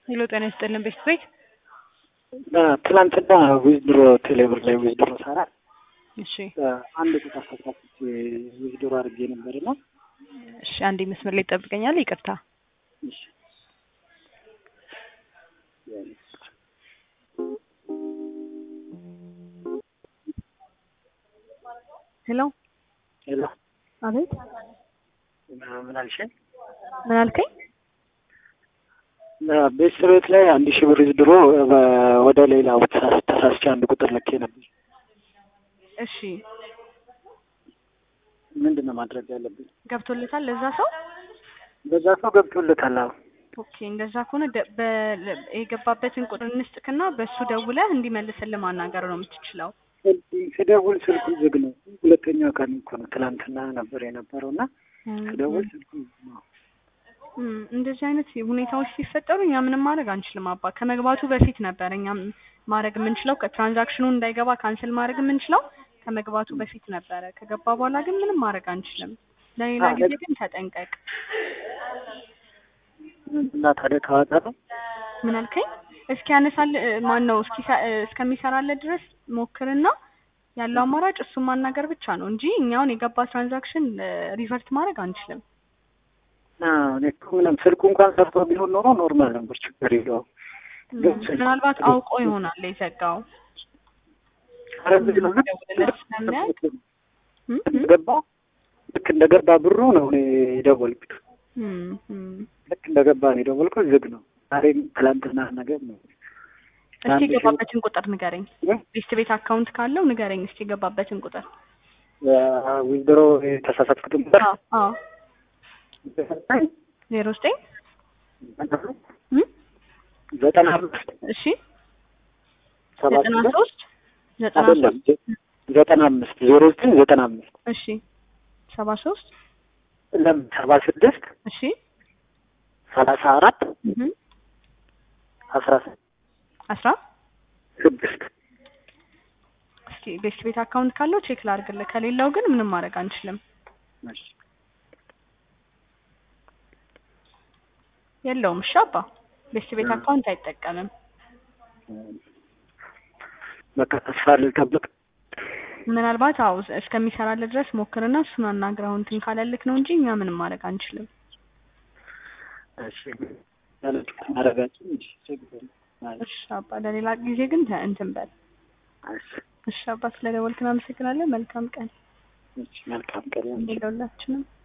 ሄሎ ጤና ይስጥልን ቤት ቤት ትናንትና ዊዝድሮ ቴሌብር ላይ ዊዝድሮ ሰራ እሺ አንድ ቁጥር ተሳስቼ ዊዝድሮ አድርጌ ነበርና እሺ አንዴ መስመር ላይ ይጠብቀኛል ይቅርታ እሺ ሄሎ ሄሎ አቤት ምን አልሽኝ? ምን አልከኝ ቤት ቤት ላይ አንድ ሺህ ብር ዊዝድሮ ወደ ሌላ ተሳስቼ አንድ ቁጥር ልኬ ነበር። እሺ ምንድን ነው ማድረግ ያለብኝ? ገብቶለታል ለዛ ሰው በዛ ሰው ገብቶለታል። አዎ ኦኬ እንደዛ ከሆነ ደ- በ- የገባበትን ቁጥር እንስጥክና በእሱ ደውለህ እንዲመልስልህ ማናገር ነው የምትችለው ስደውል ስልኩ ዝግ ነው። ሁለተኛው ቀን እኮ ነው ትናንትና ነበር የነበረው እና ስደውል ስልኩ ዝግ ነው። እም፣ እንደዚህ አይነት ሁኔታዎች ሲፈጠሩ እኛ ምንም ማድረግ አንችልም። አባ ከመግባቱ በፊት ነበር እኛ ማድረግ የምንችለው ከትራንዛክሽኑ እንዳይገባ ካንስል ማድረግ የምንችለው ከመግባቱ በፊት ነበረ። ከገባ በኋላ ግን ምንም ማድረግ አንችልም። ለሌላ አዎ፣ ጊዜ ግን ተጠንቀቅ። እና ታዲያ ታዋጣ ነው ምን አልከኝ? እስኪ ያነሳል ማን ነው እስኪ እስከሚሰራለት ድረስ ሞክርና ያለው አማራጭ እሱን ማናገር ብቻ ነው እንጂ እኛውን የገባ ትራንዛክሽን ሪቨርት ማድረግ አንችልም። አዎ፣ እኔ እኮ ምንም ስልኩ እንኳን ሰርቶ ቢሆን ኖሮ ኖርማል ነበር፣ ችግር የለውም። ግን ስልኩ- ምናልባት አውቆ ይሆናል የዘጋው። ኧረ ዝግ ነው። ልክ ደውልለት ስለሚያይ እም፣ እም፣ ገባ ልክ እንደገባ ብሩ ነው እኔ የደወልኩት። እም፣ እም። ልክ እንደገባ ነው የደወልኩት። ዝግ ነው። ዛሬም ትላንትና ነገር ነው። እስቲ አንድ ሺህ- የገባበትን ቁጥር ንገረኝ። እ? ቤስት ቤት አካውንት ካለው ንገረኝ እስቲ የገባበትን ቁጥር። ዊዝድሮ የተሳሳትኩትን ቁጥር አዎ አዎ ዜሮ ዘጠኝ እም፣ ዘጠና አምስት እሺ ሰባ ዘጠና ስምንት ሶስት ዘጠና አይደለም ሶስት ዘጠና አምስት ዜሮ ዘጠኝ ዘጠና አምስት እሺ ሰባ ሶስት ለም ሰባ ስድስት እሺ ሰላሳ አራት እም፣ አስራ አስራ ስድስት እስኪ ቤስት ቤት አካውንት ካለው ቼክ ላድርግልህ። ከሌለው ግን ምንም ማድረግ አንችልም። እሺ። የለውም። እሺ አባ ቤስት ቤት አካውንት አይጠቀምም። በቃ ተስፋ ልጠብቅ። ምናልባት አው እስከሚሰራልህ ድረስ ሞክርና እሱን አናግረው እንትን ካለልክ ነው እንጂ እኛ ምንም ማድረግ አንችልም። እሺ ያለችሁት ማድረጋችን እሺ ችግር የለም። እሺ አባ ለሌላ ጊዜ ግን ተ- እንትን በል። እሺ እሺ አባ ስለደወልክን አመሰግናለን። መልካም ቀን እሺ መልካም ቀን ይሁን። ለሁላችንም።